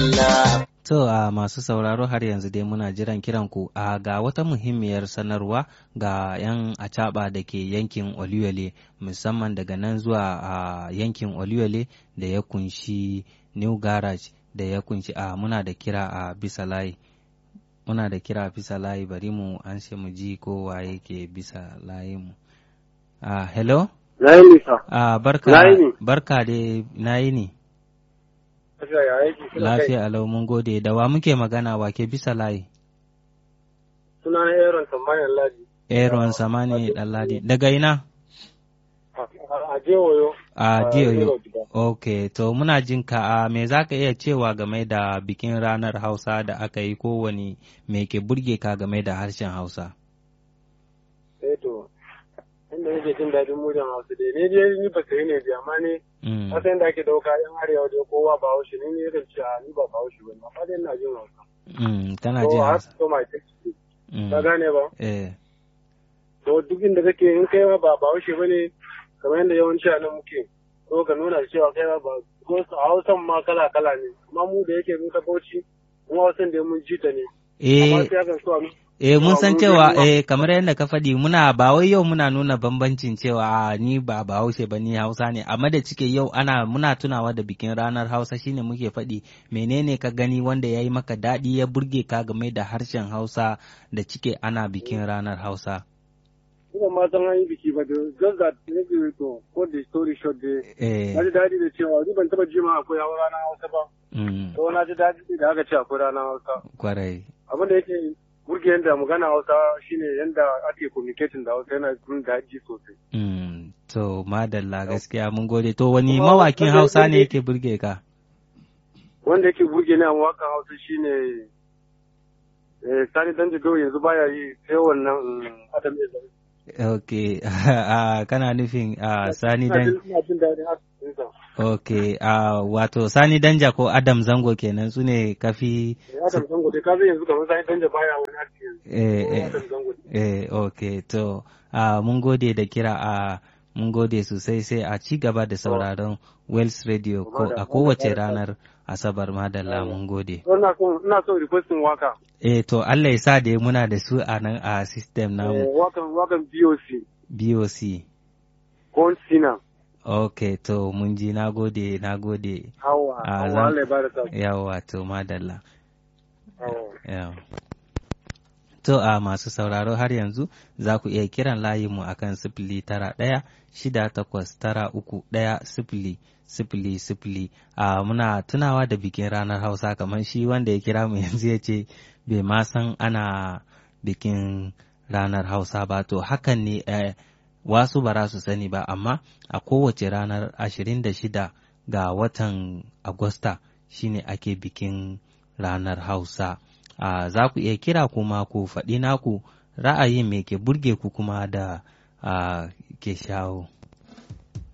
To a masu sauraro har yanzu dai muna jiran kiran ku a ga wata muhimmiyar sanarwa ga 'yan acaba da ke yankin Oluyole musamman daga nan zuwa a yankin Oluyole da ya kunshi New Garage da ya kunshi a muna da kira a bisa layi. Muna da kira a bisa layi bari mu an mu ji ko waye ke bisa layi mu. Uh, hello? Na yi nisa. Uh, barka, Na yi ni. barka da na yi ni. Lafiya ya aiki. Suna kai. Lafiya alau mun gode da wa muke magana wa ke bisa layi. Suna na Aaron Sammanin Ladi. Aaron Samani Ɗanladi. Daga ina? A Jewoyo. A Diyoyo. Jewoyo. Ok, to muna jin ka a me za ka iya cewa game da bikin ranar Hausa da aka yi kowane me ke burge ka game da harshen Hausa? Eh to, inda nake jin daɗin mujan Hausa dai. Ni dai ni ba sai ne dai amma ni Mm. Hasa yadda ake ɗauka yan arewa dai kowa ba haushi ni ne yakan ce a ni ba ba haushi ba amma dai ina jin Hausa. Mm, kana So jin I have Hausa? to my text. Mm. Ka gane ba? Eh, To duk inda kake in kai ma ba ba haushi ba ne kamar yadda yawanci a nan muke. So ka nuna cewa kai ma ba ko su a Hausan ma kala kala ne. Amma mu da yake mun ka Bauchi mu Hausan da mun ji ta ne. Amma eh, sai akan so a nuna eh mun san mu cewa dai eh kamar yadda ka faɗi muna ba wai yau muna nuna bambancin cewa a, ni ba Bahaushe ba ni Hausa ne amma da cike yau ana muna tunawa da bikin ranar Hausa shine muke faɗi menene ka gani wanda ya yi maka daɗi ya burge ka game da harshen Hausa da cike ana bikin ranar Hausa. Ina ma san an yi biki ba da just that maybe to ko the story short dai Eh, na ji daɗi da cewa ni ban taɓa ji ma akwai hawa ranar Hausa ba. mm, To na ji daɗi da aka ce akwai ranar Hausa. kwarai. Abin da yake burge yadda magana Hausa shine yadda ake communicating da Hausa yana jin daɗi sosai. Mm, to madalla gaskiya mun gode to wani Kuma mawakin wanda- Hausa ne wanda- yake burge ka? Wanda yake burge ni a wakan Hausa shine eh, Sani Danjido yanzu baya yi sai wannan mm, Adam Ezra. Ok, ah, kana nufin ah, Sani Ina Dan jin- Ina jin daɗin hakan. Ok, ah, wato Sani Danja ko Adam Zango kenan su ne kafi Adam Zango dai ka zai yanzu kamar Sani Danja baya wani aski yanzu. eh, eh, Adam Zango. eh, ok, to ah, mun gode da kira a mun gode sosai sai a ci gaba da sauraron Wells Radio ko a kowace ranar Asabar madalla mun gode. So, Ina so ina so requesting waka. Eh, to Allah ya sa da muna da su a nan a system Eh, namu wakan wakan BOC. BOC. Kon Sina. Ok, to mun ji na gode, na gode. Hawa. Ah, Hawa zan- Allah ya bada sa. Yawa to madalla. Hawa. Yawa. To a masu sauraro har yanzu za ku iya kiran layinmu a kan sifili tara ɗaya shida takwas tara uku ɗaya sifili sifili sifili a muna tunawa da bikin ranar hausa kamar shi wanda ya kira mu yanzu ya ce bai ma san ana bikin ranar hausa ba to hakan ne eh, wasu ba za su sani ba amma a kowace ranar ashirin da shida ga watan agusta shine ake bikin ranar hausa a za ku iya kira kuma ku faɗi naku ra'ayin me ke burge ku kuma da a, ke shawo